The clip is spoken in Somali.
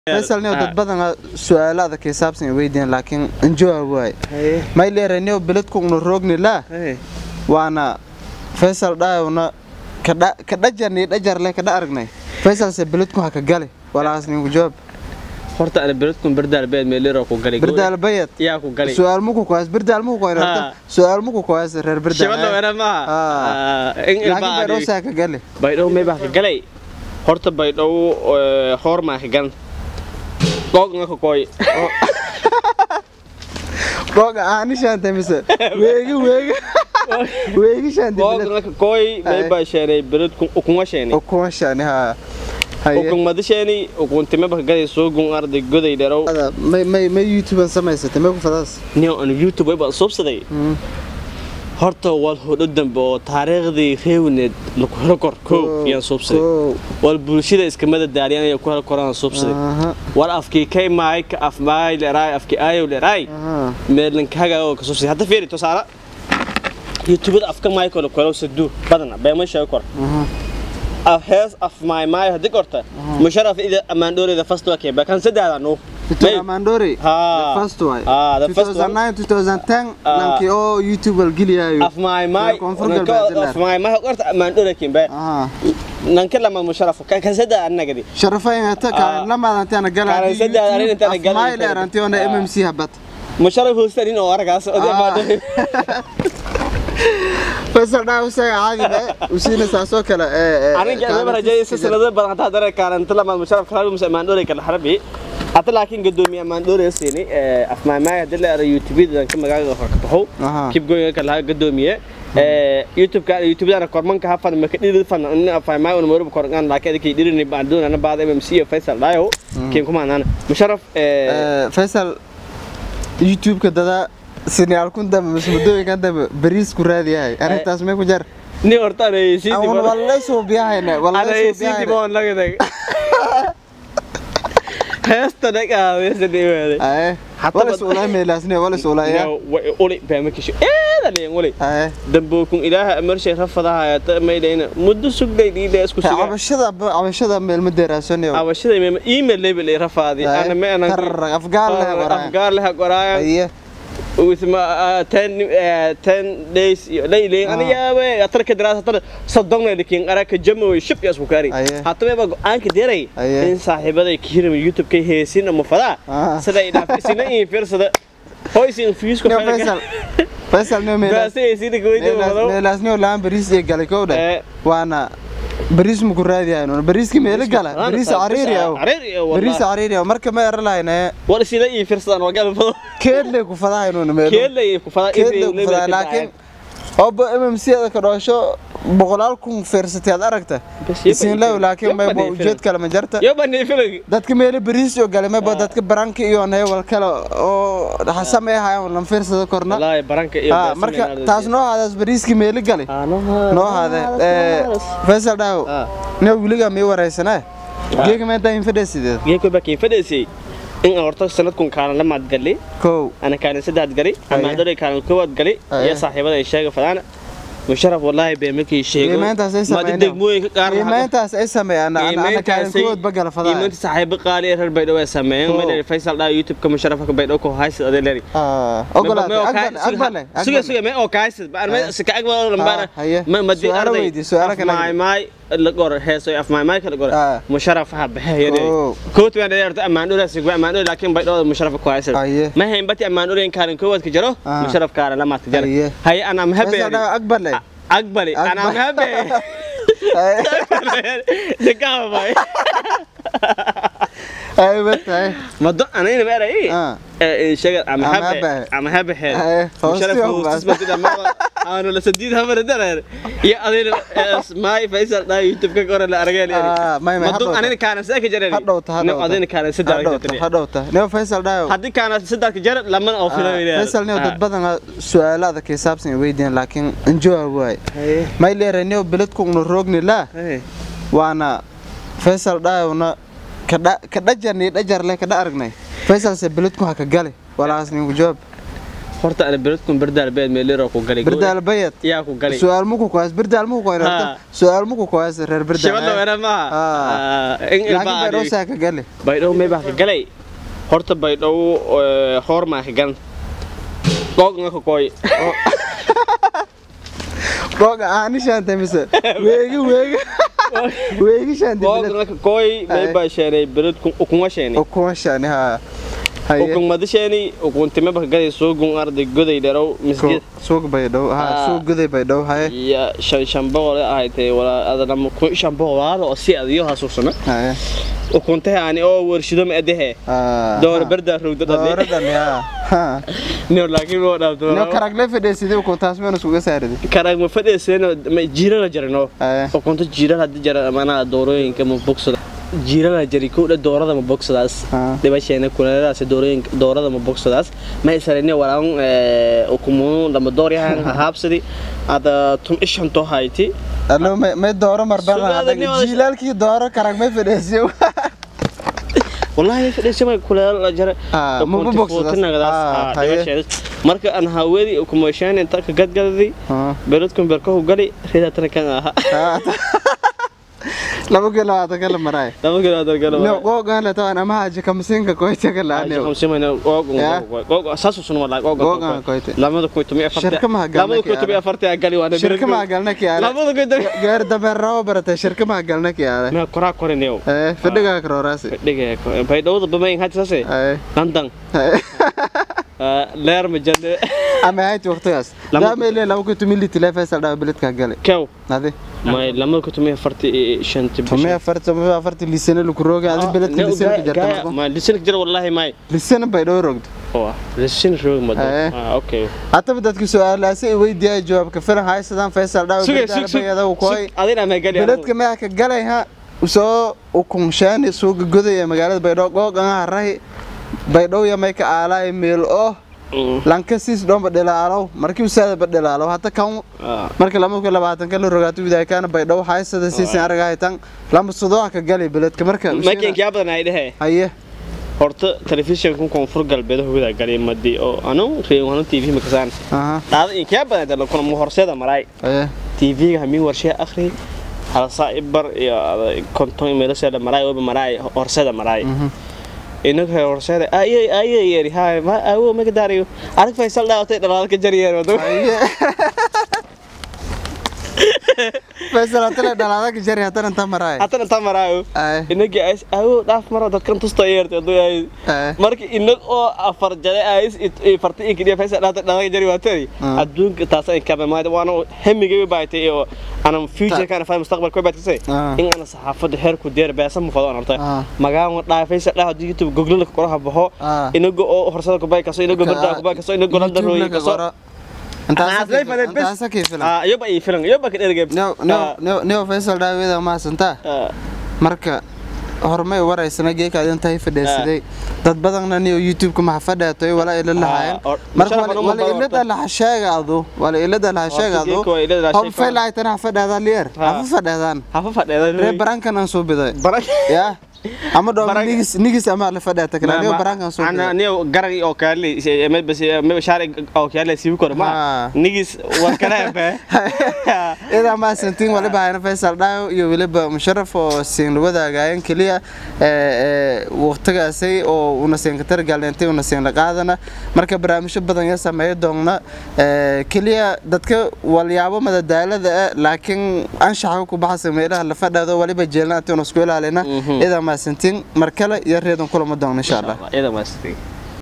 faysal niyo dad badan su'aalo adag ay saabsan ay weydiin laakiin injawaab waay may leeraniyo beledkugna roogni laa waana faysal dhaayowna ka dhajarni dhajarle kadha aragnay faysalse beledku haka gale walaas ninku jawaab horta ana beledkun berdaal beed meeliro ku galay berdaal bayad yaa ku galay su'aal muku koas berdaal muku koas Ha. su'aal muku koas reer berdaal shabada wena maaha in laakiin baydhow saa ka gale baydhow may baa ka galay horta baydhow hoor maa ka galan googna ka kooy googa aani shaantay mise weegi weegi weegi shaantay beled googna ka kooy may baa sheenay beledkun ukuma sheenay ukuma shaani haa haye ukun madasheeni ukun time baa ka galay soogun arday goday dherow Ada, may may may youtube samaysatay may ku fadaas niyo anu youtube way baa suubsaday horta waad hodho dambe oo taariikhdii reewneed laku helo kor kow yaan suubsaday wal bulshada iskamada daaliyanaya ku helo koraan suubsaday aha war afkii kay maay ka af maay leeraay afkii aayow leeraay aha meedlankaaga oo ka suubsaday hadda fiiri tusaale youtubada afka maay kolo kolow saduu badana beema sheego kor aha af hees af maay maay haddii korta musharaf ida ammaandhooreyda fast waa kee bakan saddeeda nuu Peter Amandori Ha. the first one Ah, the first one. 2009 2010 Ah. nankii oo youtube wal geliyayo af maay maay Koonfur galbeed af maay maay korta ammaandhoore kimbe aha nanka lama musharaf kan kan saddeeda annagadi sharafay hata Ah. kaan lamaad antiana gala Kaan saddex arin intaana gala may intaana. leer antiona mmc habat musharaf hoostanin oo aragaas oo Ah. ammaandhoore faysal dhaa usaga caadi ba usiina saasoo kale ee arrinka aan rajayay sanado badan hataa dare kaalanta lama musharaf kala musa ammaandhoore kala xarabi hata laakiin gadoomiye ammaandhoore siini ee afmaamaay hadii la ara youtube dan ka magaalada ka baxo Aha. kib goyn kala gadoomiye ee youtube ka youtube dana kormanka hafan ma ka dhiri fan in afmaamaay oo maro korngan laakiin adii dhirini baan doona baad mmc iyo faisal dhayo kiin kuma anana musharaf ee faysal youtube-ka dada sinaal kun dambe masmudooyinkan dambe bariis ku raadiyahay arrintaas may ku jar ni hortaan ay sii Awan dibo walay soo biyahayna ana walay ay soo sii dibo biyahayna naga dag heesta naga heesta dhibaade aye Hatta wala bad- suulay meelaasne wala suulaya uli bama kisho eeda leen uli aye dambookun ilaaha amarshay rafadaha ta maydayna muddo sugday dhiidha isku suga cabashada cabashada meel ma deeraasanayo abashada email email label ay rafaadi Aye. ana ma anan Tar- afgaar leh qoraayan. afgaar leh qoraayan aye with ma uh, 10 uh, 10 days iyo layleen ana Ah. yaabe atarka daraasa tar sadonna likin araka jamo shib yas ku kari Aye. hataba ba aanka deeray Aye. in saaxiibaday kiiram youtube ka heesin ama fadaa Ah. sida ila sina in fiirsada hoysin fiis ko no faysal faysal no meelaas baasay sida goydo wado meelaasne laan bariis iyo galay kowdha Eh. waana bariis ma ku raadiyahay bariiski meelo gala bariis cariiri ah cariiri bariis cariiri ah marka ma erlayna war sida in fiirsadan waa galab fado keedle ku fadahaynuna meelo keelay ku fadaa keedle ku fadaa laakiin oba mmc ada ka dhoosho boqolaal kun fiirsatay aad aragta isin lew laakiin may ba ujeed kale ma jarta yo bani filag dadka meelo bariis iyo galay mayba dadka baranka iyo neewal kale oo xasamay hayan lan fiirsada korna wallahi baranka iyo Ah, marka taas noo haadaas bariiski meelo galay noo haade faysal dhaawo Ah. ne wiliga mii waraysanaa geega meedaa infadhesideed geeko bakin fadhiisay in aan horta sanadkun kaalan la maad galay kow ana kaalan saddex gali Aye. ama dore kaalan koowaad gali Aye. iyo saaxiibada ay sheega fadaana musharaf wallahi bay markii sheego qiimayntaas ay maadi sameeyaan degmooyinka qaar qiimayntaas ay sameeyaan ana kaalin kuwood bagala fadaa qiimaynta saaxiibo qaali ee reer baydhabo ay sameeyeen Oh. meel faysal dhaa youtube-ka musharafka baydhabo ku haysid adee leeri ogolaatay aqbal aqbale suga suga me oo kaaysid ba Aye. arme sika aqbal lambana Ah, haye. ma madi Su'aalo arday weydii, su'aalo kale maay maay la gor heeso af maay maay kala gor Ah. musharaf ha baxayeen Oh. koot waan dheerta amaan dhula sigba amaan dhula laakiin baydhabo musharaf ku haysid Aye. ma hayn bati amaan dhula in kaarin koowaad ka jiro Ah. musharaf kaarin lama ka jiro Aye. haye ana mahabe faysal dhaawo aqbale aqbali ana Aqbal. mahabe Sekava bay. ay batay Mado anayna meeray. Ah. Eh sheega ama Ama habe habe. ama habe he. Eh, Musharaf hoostiyo hostis bas. batida ma aanu la sadiid hamar dareer. Ya adina may faisal da youtube ka qoran la aragay Ah, may- may, Mado hadhowta. anayna kaana saaka jareer. hadhowta No adina kaana saddex hadhowta hadhowta ne faysal dhaawo Hadii kaana saddex jareer lama oo filayo. faysal ne dad badan su'aalo adag ay saabsan ay weydiin laakiin injawaab waay may leeraniyo beledkugna roogni laa waana faysal dhaayowna ka dhajarni dhajarle kadha aragnay faysalse beledku haka gale walaas ninku jawaab horta ana beledkun berdaal beed meelero ku galay birdaal bayad yaa ku galay su'aal muku kuwaas birdaal muku kuwaas Ha. su'aal muku kuwaas reer birdaal shabada wera maaha in laakiin baydhoo saa ka gali baydhow may baa ka galay horta baydhow hoor maa ka galan googna ka kooy googa aani shaantay mise weegi weegi weegi shaantay googna ka kooy may baa sheenay beledkun ukuma sheenay ukuma shaani ha haye ukun madasheeni ukun time baa ka galay suugun arday goday dherow misgid suuq baydhow ha Ah. suuq guday baydhow haye iyo shan shan boqol ahaytay walaa adana kun shan boqolaal oo si adiyo hasuusana haye ukuntahe ani oo warshido ma adehe doona berdaa rogdo dhadhe dooradan ya ha nio laakiin oo no dhaafdo karagle fadhiisidii ukuntaas meenu isuga saaridi karag ma fadhiiseen ma jiirana jarino haye ukunta jiiran hadii jara manaa doorooyinka ma bogsada jiirana jari kowdha doorada ma bogsadaas Ah. dhibasheena kuleeladaas doorooyinka doorada ma bogsadaas ma isarine walaan ukumunu lama dooryahan haabsadi ada tum ishanto hayti Allo may may dooro marban Sugaada nin wada- jiilaalkii dooro karag may fadhiisiyo wallahi fadhiisama kuleel jara Ah, ma ukunta bogsadaas. fuutinagadaas Ah, ah, haye. dhibasheedas marka aan hawadi ukumosheen inta ka gadgadadi beledkun berkahu gali ridatana kan aha laba kilo labaatan kala maraay lama galo adar galo no googaan la tawan ama haji kamsinka koyta kala anew Ya. Googan koyte. Shirka ma galna ki shirka ma galna ki aale gaar dameer rabo baratay shirka ma galna ki aale eh fadhiga karoraasi eh leer ma jande ama hayti waqtigaas Lama- daa meele laba kuntu mili tileefaysa dhaa biladka gale kew adi may lamada kutumiya farti shanti tumee afarta tumee afarta lisana lagu rooga adi biladka lisana ka jarta marko ma lisan jira wallahi may lisana bay dhoo rogdo lisan roog ma Eh. okay hataba dadka su-aalaasi ay weydiiyay jawaabka filan haysadaan faysal dhaa sugay sug sug bayada koy adina ma gali beledka ma ka galay ha usoo ukunshaani suuga godaya magaalada baydhabo googan harahi baydhabo ya may ka aalaay meel oo lanka siis dhoomba dhilaalow markii usaada ba dhilaalow hata kan marka lama ku labaatan kala rogaato widaay kaana baydhabo haysada siisan aragahay tan lama sudoo ka galay beledka marka makin yaa badan ay dhahe haye horta telefishinka koonfur galbeed hogada galay madi oo anu reewano tv ma kasaan aha dhaada in kaa badan dalo kuna mu horseeda maray haye tv-ga hamin warshee akhri hal saa'ibar iyo konton meelasheeda maray oba maray horseeda maray inaga he horseeda ayay ayay yeri hay ma awo maga daariyo arag faysal dhaawatay dhalaalka jariyeen wado haye faysal hatale dhalaada ka jari hatana inta maraay hatana ta maraayo haye inagi ays awo dhaaf maro dadkan tusta yeertay aduu ay haye marka inag oo afar jare ays farta in kaliya faysal dhaawatay dhalaalka jari waatay Ah. adduunka taasa in kaba maada waana hemigay baaytay iyo anam future kana faa mustaqbal ko baadkasay Ah. in ana saxaafada heerku deer beesa mu fado anartay Ah. magaan dhaaf faysal dhaaf youtube google ka qoraha baxo Ah. inaga oo horsada ku bay kaso inaga barda ku bay kaso inaga landa rooyi kaso intaasa kii filan ah yoba ay filan yoba ka dhergay neo faysal dhaaweda mahadsantaa marka hormay waraysana geeka adin tahay fadhiisiday dad badanna niyo youtube-ka maxa fadheetoy wala ila lahaayeen or- marka musharraf wala- uma wala badan ilada horta. laha sheegaadu wala ilada laha sheegaadu geeka waa ilada laha hob sheeg- faylaaytana ha fadheedaan liyer Ha. hafa fadheedaan hafa fadheeda ree barankan aan soo biday barang ya ama dhoom Barang- nigis nigis ama la fadheeta kale niyo barankan soo ana biday niyo garag oo kaale med bas med shaari oo kaale sibi kor ma Ah. nigis war kale be idaa maasantiin waliba hayna faysal dhaayo iyo weliba musharaf oo siin wadaagaayeen keliya waqtigaasay oo una siin ka targaalneentay una siin la qaadana marka barnaamijyo badan ya sameeyo doonna Eh, keliya dadka walyaabo madadaalada ah laakiin anshaxa ku baxasa meelaha la fadhaado waliba jeelnaati una isku ilaalina idaa maasantiin mar kale iyo reedan kulama doonna insha allah iyada maasti